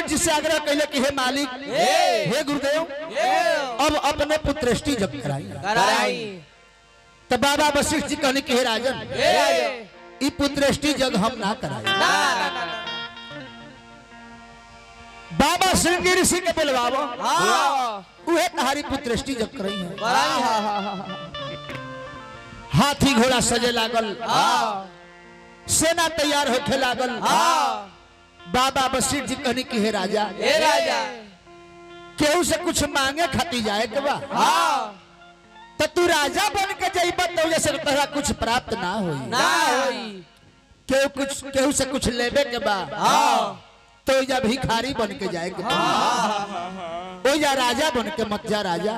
वशिष्ठ जी से आग्रह कैले कि हे मालिक हे गुरुदेव अब अपने पुत्रेष्टि जब कराई कराई तो बाबा वशिष्ठ जी कहने कि हे राजन ई पुत्रेष्टि जग हम ना कराई ना ना ना ना बाबा श्रृंगी ऋषि के बुलवावो हाँ उहे तहारी पुत्रेष्टि जब करई है कराई हाँ हाँ हाँ हाथी घोड़ा सजे लागल हाँ सेना तैयार होखे लागल हाँ बाबा वशिष्ठ जी कहनी कि हे राजा हे राजा केहू से कुछ मांगे खाती जाए के बा हाँ तो तू राजा बन के जाइबा तो जैसे तोहरा कुछ प्राप्त ना होई ना होई केहू कुछ केहू से कुछ लेबे के बा हाँ तो या भिखारी बन के जाए के बा। ओ या राजा बन के मत जा राजा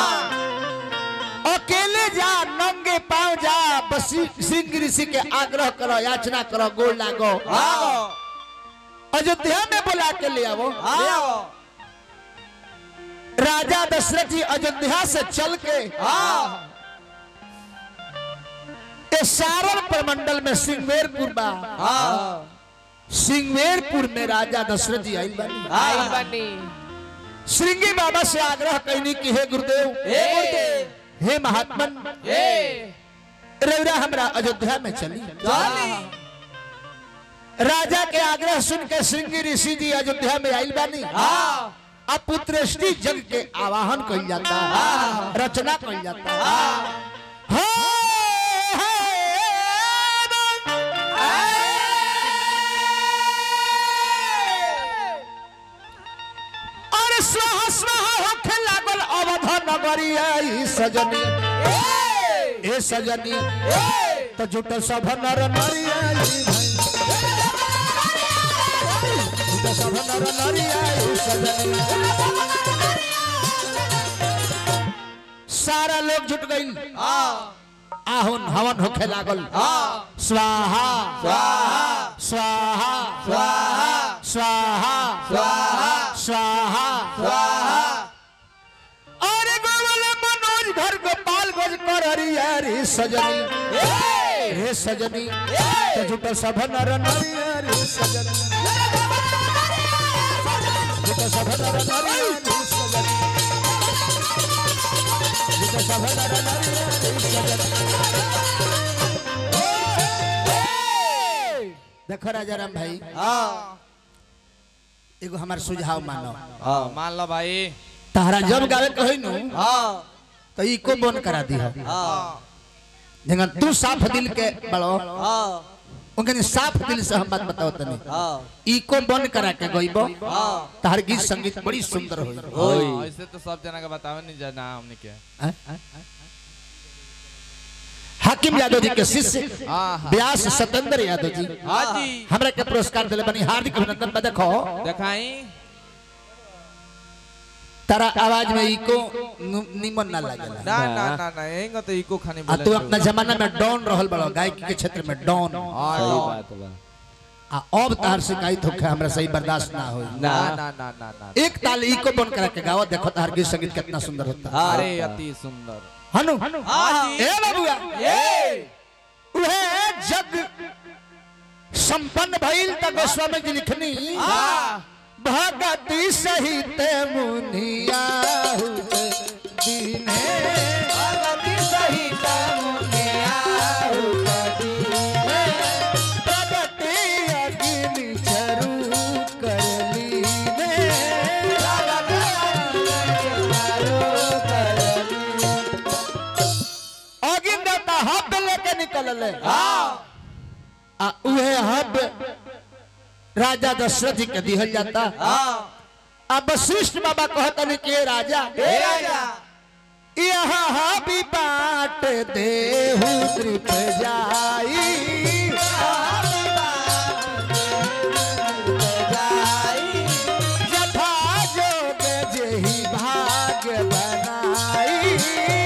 अकेले जा नंगे पाँव जा बसी सिंह ऋषि के आग्रह करो याचना करो गोल लागो हाँ अयोध्या में बुला के ले आवो हाँ राजा दशरथ जी अयोध्या से चल के हाँ इस सारण प्रमंडल में सिंगवेरपुर बा हाँ सिंगवेरपुर में राजा दशरथ जी आइल बानी आई बनी श्रृंगी बाबा से आग्रह कैनी कि हे गुरुदेव हे गुरुदेव हे महात्मन हे रौरा हमरा अयोध्या में चली चली राजा के आग्रह सुन के श्रृंगी ऋषि जी अयोध्या में आइल बानी हाँ अब पुत्रेष्टि जग के आवाहन कइल जाता रचना कइल जाता हे, हे, अरे स्वाहा स्वाहा होखे लागल अवध नगरिया ई सजनी ए सजनी तो जुटल सब नर नरिया ई भाई जुटल सब नर नरिया ई सजनी सारा लोग जुट गई हाँ आहुन हवन होखे लागल हाँ स्वाहा स्वाहा स्वाहा स्वाहा स्वाहा स्वाहा स्वाहा स्वाहा अरे गोवल मनोज घर गोपाल गोज कर हरिया रे सजनी रे सजनी तो जुट सब नर नरिया रे सजनी जुट सब नर नरिया रे सजनी जुट सब नर नरिया रे सजनी देखो राजा राम भाई हाँ एगो हमार सुझाव मानो हाँ मान लो भाई तहरा जब गावे कही नु हाँ तो इको बन करा दी हाँ जेंगा तू साफ दिल के बड़ो हाँ उनके साफ दिल से हम बात बताओ तनी हाँ इको बन करा के गइबो हाँ तहर गीत संगीत बड़ी सुंदर होई होई ऐसे तो सब जना के बतावे नहीं जाना हमने के हैं? हाकिम यादव जी के शिष्य हाँ हाँ व्यास सत्येंद्र यादव जी हाँ जी हमरा के पुरस्कार दिले बनी हार्दिक अभिनंदन बा देखो दिखाई तारा आवाज में इको नु- निमन ना लागेला ना ना ना ना यही तो इको खाने आ तू अपना जमाना में डॉन रहल बड़ो गायकी के क्षेत्र में डॉन सही बात बा आ अब तार शिकायत होखे हमरा सही बर्दाश्त ना होई ना ना ना ना ना एक ताल इको बन करा के गाओ देखो तार गीत संगीत कितना सुंदर होता है अरे अति सुंदर हनु हाँ ए बाबुआ ये उहे जग संपन्न भइल त गोस्वामी जी लिखनी भगति सहित मुनिया हुए दीने भगवती सहित मुनिया प्रगति अग्नि चरु करली ने अगिन देवता हब लेके निकलले आ उहे हब राजा दशरथ जी के दिहल जाता अब वशिष्ठ बाबा कहतन के राजा हे राजा यहाँ हबी बाट देहु कृप जाई जथा जोग जेहि भाग्य बनाई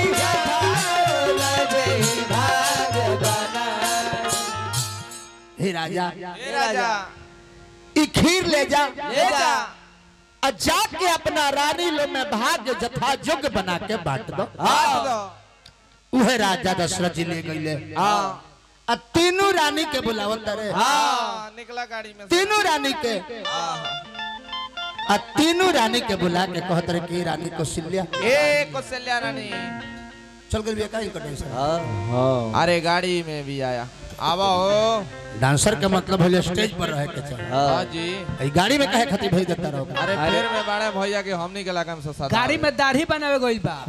हे राजा हे राजा ई खीर ले जा ले जा और जाके अपना रानी लो में भाग्य जथा जोग बना के बांट दो हाथ दो उहे राजा दशरथ जी ले गईले हाँ आ तीनों रानी के बुलावत रे हाँ निकला गाड़ी में से। तीनों रानी के आ तीनों रानी के बुला के कहत रहे कि रानी कौशल्या ए कौशल्या रानी चल गई का इनका टेंशन हाँ अरे गाड़ी में भी आया आवा हो डांसर का मतलब है स्टेज पर रहे के चाहिए हाँ जी ई गाड़ी में कहे खातिर भेज देता रहो अरे फिर में बड़े भैया के हमनी के लगा में से साथ गाड़ी में दाढ़ी बनावे गइल बा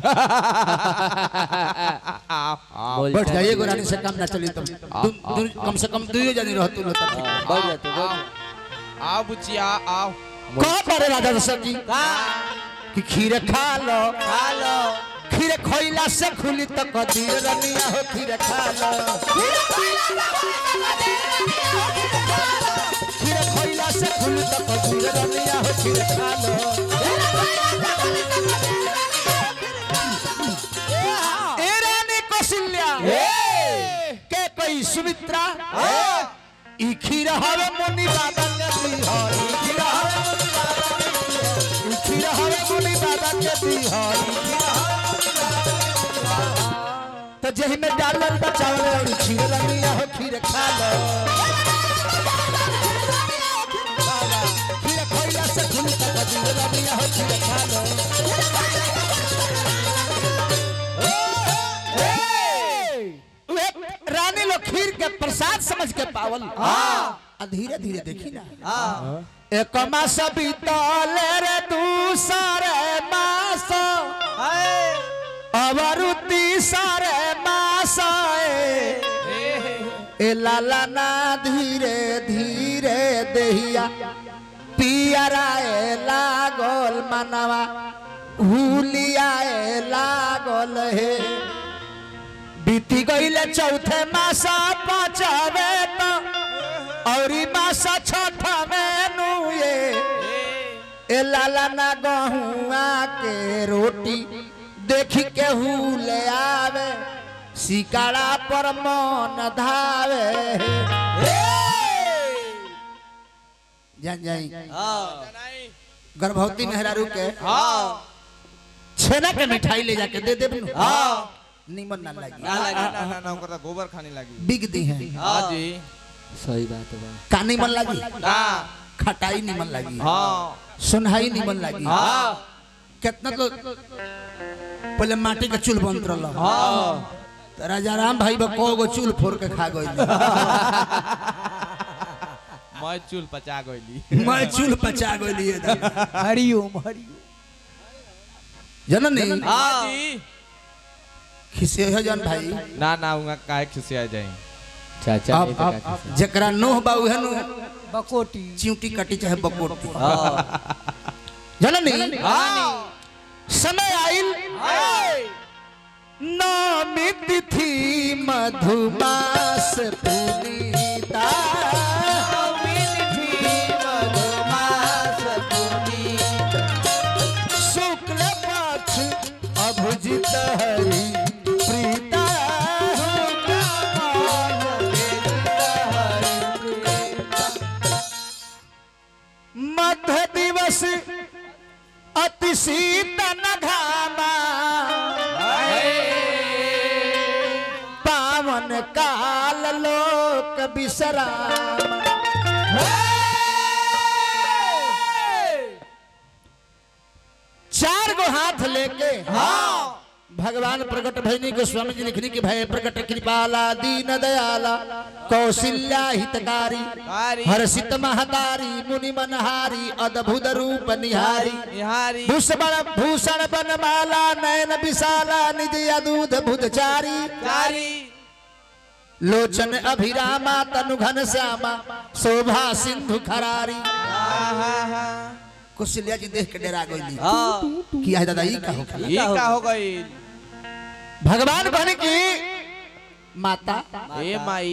आओ बैठ जाइए गो रानी से काम ना चली तुम दु- दु- कम से कम दुइयो जनी रह तू लोग बढ़ जा तू आओ बुचिया आओ कहाँ पर है राजा दशरथ जी कि खीर खा लो खा लो खीर खोइला से खुली तो कदीर रनिया हो खीर खा लो खीर खोइला से खुली तो कदीर रनिया हो खीर खा लो ए रानी कौशल्या के कोई सुमित्रा ई खीर हवे मुनि बाबा के दी हो ई खीर हवे मुनि बाबा के दी हो। ई खीर हवे मुनि बाबा के दी हो ई खीर हवे- तो जही में डालल बचावल और खीर रनिया हो खीर खा लो खीर खोइला से खुली तक खीर रनिया हो खीर खा लो उहे रानी लोग खीर के प्रसाद समझ के पावल हाँ धीरे धीरे देखी ना एक मास बीतले रे दूसरे मास अवरुति सारे मास ए लाला ना धीरे धीरे देहिया पियरा ए लागल मनवा हुलिया ए लागल हे बीती गईले चौथे मासा पाँचवे तो और मासा छठ में नुए ए लाला ना गहुआ के रोटी देखी के हुले आवे सिकाड़ा पर मन धावे जान जाई गर्भवती मेहरारू के छेना के मिठाई ले जाके दे देब नु निमन ना लगी ना ना ना ना ओकरा गोबर खाने लगी बिग दी है हाँ जी सही बात बा का निमन लगी ना खटाई निमन लगी हाँ सुनहाई निमन लगी हाँ कितना तो पहले माटी के चूल बनत रहल हाँ तो राजा राम भाई बा को गो चूल फोड़ के खा गइल मैं चूल पचा गईली मैं चूल पचा गइली हरिओम हरिओम जननी हाँ जी खिसे है जन भाई ना ना उनका काहे खिसिया जाई चाचा अब नहीं तो अब काका जकरा नोह बा उहे नु बकोटी चिंटी कटी चाहे बकोटी जननी समय आइल नौमी तिथि मधुमास पुनीता शुक्ल पक्ष अभुजित हरि प्रीता मध्य दिवस अति शीतन घामा पावन काल लोक विश्राम चार गो हाथ लेके भगवान प्रकट भैनी गोस्वामी जी लिखनी कि भय प्रकट कृपाला दीन दयाला कौशल्या हितकारी कारी हर्षित महतारी मुनि मनहारी अद्भुत रूप निहारी निहारी भूषण भूषण बनमाला नयन विशाला निज अदूध भुतचारी कारी लोचन अभिरामा तनु घन श्यामा शोभा सिंधु खरारी कुशल्या जी देख के डरा गई किया है दादा ई का हो ये का हो गई भगवान कहने की माता ए माई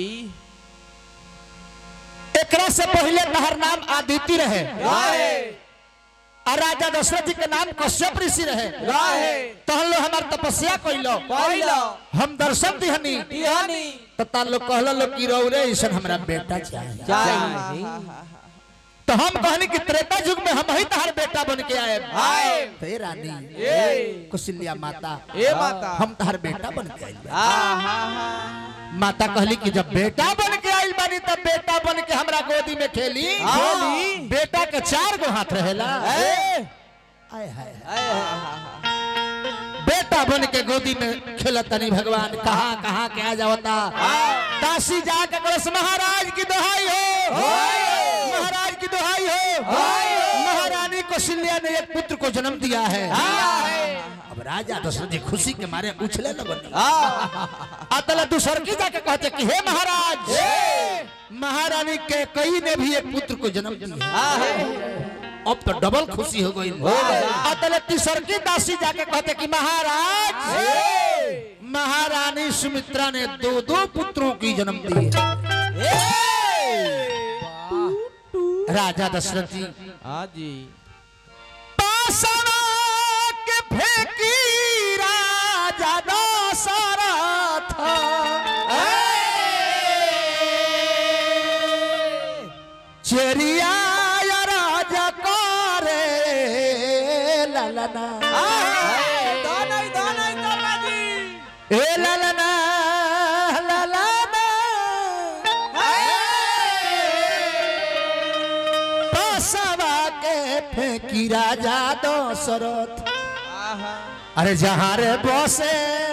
एकरा से पहले तहर नाम आदित्य रहे राहे और राजा दशरथ जी के नाम कश्यप ऋषि रहे राहे तहन लो हमार तपस्या कइलो पहिलो हम दर्शन दिहनी तिहानी तो ता लोग कहला लोग की रौरे ऐसा हमरा बेटा चाहिए चाहिए तो हम कहनी कि त्रेता युग में हम ही तहार बेटा बन के आए आए हे रानी ए कुशल्या माता ए माता हम तहार बेटा बन के आइल बा। आ हा हा माता कहली कि जब बेटा बन के आइल बानी तब बेटा बन के हमरा गोद गोदी में खेली बेटा के चार गो हाथ रहेला आय हाय हाय। बेटा बन के गोदी में खेलतनी भगवान कहाँ कहाँ के आ जावता काशी जाके कलश महाराज की दोहाई हो महाराज की दोहाई हो महारानी कौशल्या ने एक पुत्र को जन्म दिया है अब राजा दशरथ जी खुशी के मारे उछले लगन अतल दूसर की जाके कहते कि हे महाराज महारानी के कई ने भी एक पुत्र को जन्म दिया है अब तो डबल खुशी हो गई अतल तीसर की दासी जाके कहते कि महाराज महारानी सुमित्रा ने दो दो पुत्रों की जन्म दी राजा दशरथ जी हाँ जी पासवा के फेंकी राजा दशरथ चेरिया या राजा करे ललना ए ललना ललना पासवा के फेंकी राजा दशरथ अरे जहाँ रे बसे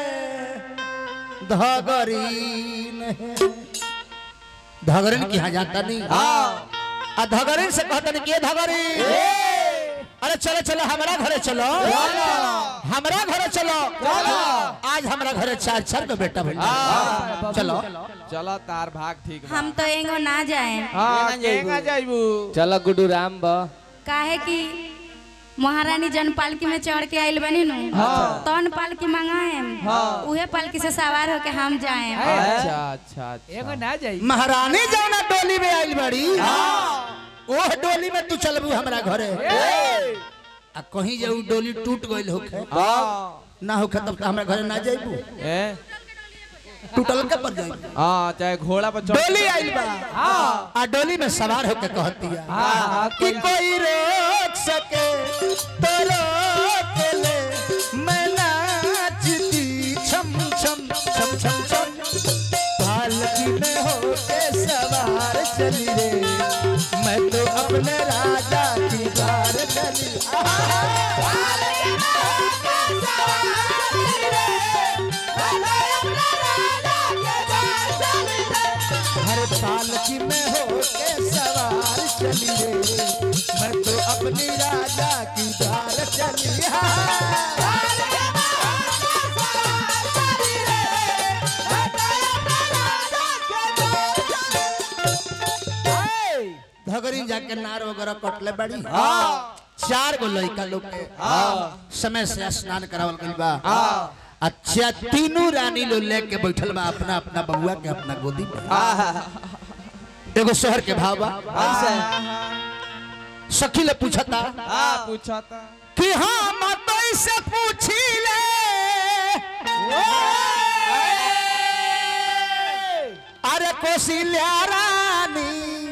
धगरीन है। धगरीन की यहाँ जाता नहीं आ धगरीन से कहता नहीं कि धगरीन अरे चलो चलो हमारा घरे चलो हमारा घरे चलो आज हमारा घरे चार चार का बेटा भैया चलो चलो तार भाग ठीक बा। हम तो एगो ना जाए हाँ केंगा जाइबू चलो गुड्डू राम बा काहे कि महारानी जन पालकी में चढ़ के आइल बनी नु तौन पालकी मंगाएम उहे पालकी से सवार होके हम जाएम अच्छा अच्छा अच्छा एगो ना जाई महारानी जौना डोली में आइल बड़ी ओह डोली में तू चलबू हमरा घरे आ कहीं जाऊ डोली टूट गइल होखे हाँ ना होखे तब तो हमरा घरे ना जाइबू ए टूटल के पर जाइबू हाँ चाहे घोड़ा पर चढ़ डोली आइल बा आ डोली में सवार होके कहती है हाँ, कि कोई रोक सके तो रोक ले मैं नाचती छम छम छम छम छम पालकी में होके सवार चली रे मैं तो अपने राजा की द्वार चली हर पालकी में होके सवार चली रे मैं तो अपनी राजा की द्वार चली धगरी जाके नार वगैरह कटले बड़ी चार गो लड़का लोग के समय से स्नान करावल गइल बा अच्छा तीनों रानी लोग लेके बैठल बा अपना अपना बबुआ के अपना गोदी में एगो शहर के भाव बा सखी ले पूछता हाँ पूछा था कि हम तो से पूछी ले अरे कोशिल्या रानी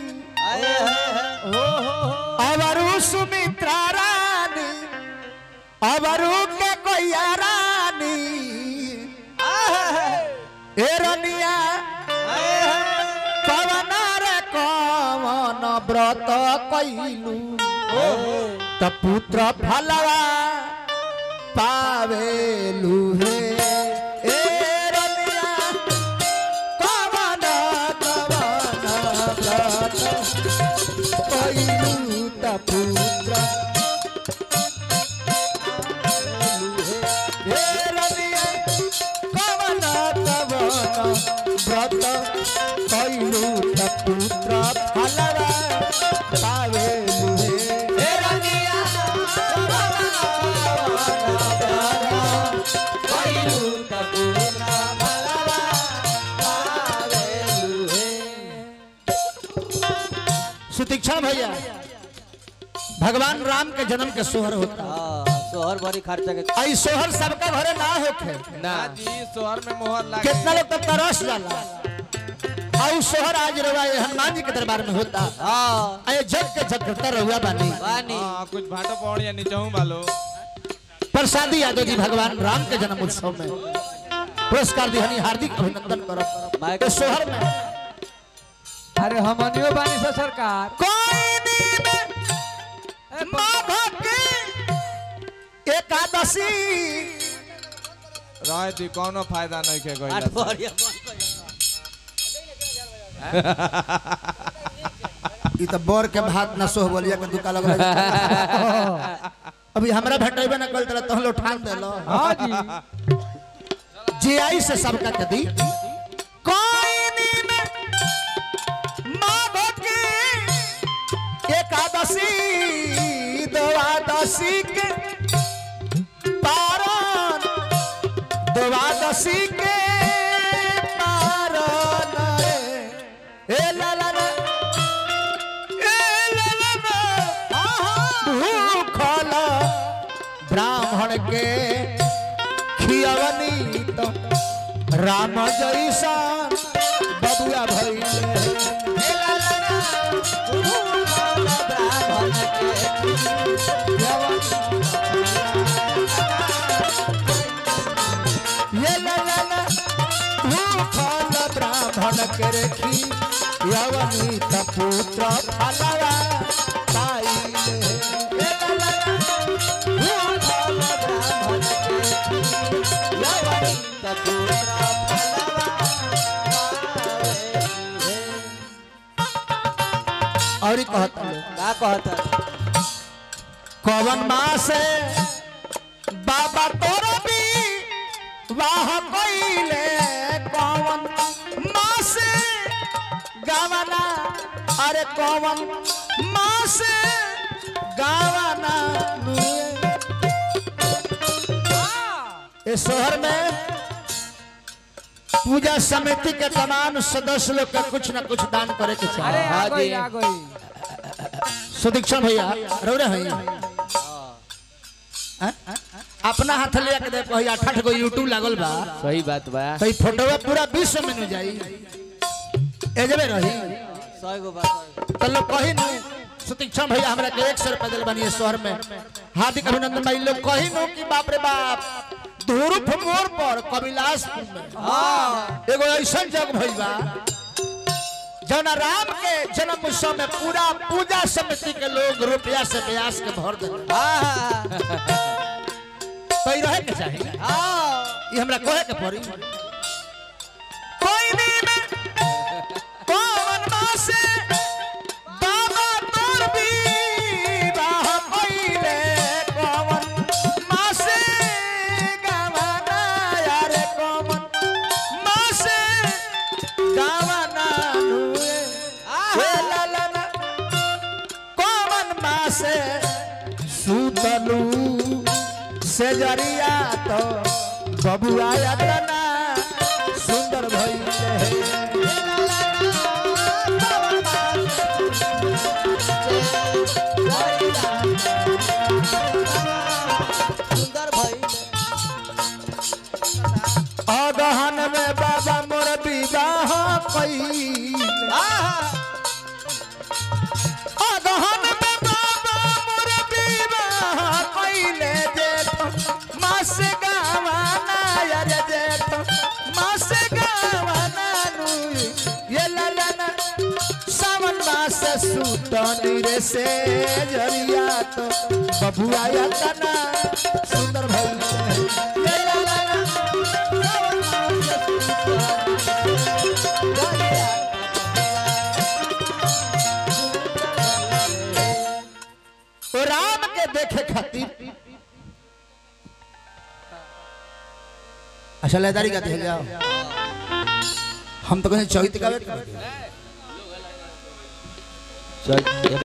अवरु सुमित्रा रानी अवरु के कोया रानी ए रनिया कवन रे कवन व्रत कैलू त पुत्र फलवा पावेलू हे ए रनिया कवन कवन व्रत कैलू त पुत्र हे रनिया कवन कवन व्रत कैलू त पुत्र फलवा पावेलू हे सुतीक्षा भैया भगवान राम के जन्म के सोहर होता सोहर भरी खर्चा के आई सोहर सबका घरे ना होखे ना जी शहर में मोहर लगे कितना लोग तो तरस जाला और सोहर आज रवा ये हनुमान जी के दरबार में होता हाँ अये जग के जग करता रहुआ बानी बानी हाँ कुछ भाटो पौड़ या नीचे हूँ बालो प्रसादी यादव जी भगवान राम के जन्म उत्सव में पुरस्कार दिहनी हार्दिक अभिनंदन करब माइक- तो सोहर में अरे हमनियो बानी सा सरकार कोई दिन माघ की एकादशी रहे थी कोनो फायदा नहीं के आठ गइला बरिया बंद कर ई त बर के भात न सोह बोलिया के दुका लगल अभी हमरा भेटेबे न कल तला तहलो ठान देलो हाँ जी जे आई से सबका के दी कोई दिन माघ की एकादशी द्वादशी के पारण द्वादशी के पारण ए ला ला ला ए ला ला ला भूखल ब्राह्मण के खियवनी तो राम जैसा बबुआ भइले ये ला ला ला भूखल ब्राह्मण के रेखी यवनी त पुत्र फलवा पाइले ये ला ला ला भूखल ब्राह्मण के रेखी यवनी त पुत्र फलवा और ही कहता है का कहता कवन मास बाबा तोर भी वाह कोइले कवन मास गावना अरे कवन मास गावना इस शहर में पूजा समिति के तमाम सदस्य लोग का कुछ न कुछ दान करे के अरे चाहिए आ हाँ गई जी। आ गई सुदीक्षण भैया रौरे हैं अपना हाथ ले के देखो भैया ठठ गो यूट्यूब लागल बा सही बात बा तो ई फोटोवा पूरा विश्व में न जाई एजबे रही सौ गो बात तो लोग कही नु सुतीक्षण भैया हमरा के एक सौ रुपया दिल बनी शहर में हार्दिक अभिनंदन भाई लोग कही नु कि बाप रे बाप धुरुफ मोड़ पर कविलासपुर में एगो ऐसा जग भइल बा जौना राम के जन्म उत्सव में पूरा पूजा समिति के लोग रुपया से ब्यास के भर दे तो ई रहे के चाहिए ये हमरा कहे के पड़ी कोई दिन कौन मासे बाबा तोर विवाह कइले कौन मासे गावना यारे कौन मासे गावना नुए हे ला ला ला कौन मासे सुतलू से जरिया तो बबुआ यातना सुंदर भइले सुंदर भाई अगहन में बाबा मोर विवाह कई अगहन में बाबा मोर विवाह कइले जेठ मास गावाना यार जेठ मास गावाना नुई ये ललना सावन मास सुतनी रे से जरिया तो बबुआ या तना सुंदर भइले ये ललना तो राम के देखे खातिर अच्छा लेदारी का देख जाओ हम तो कहीं चौहित का चल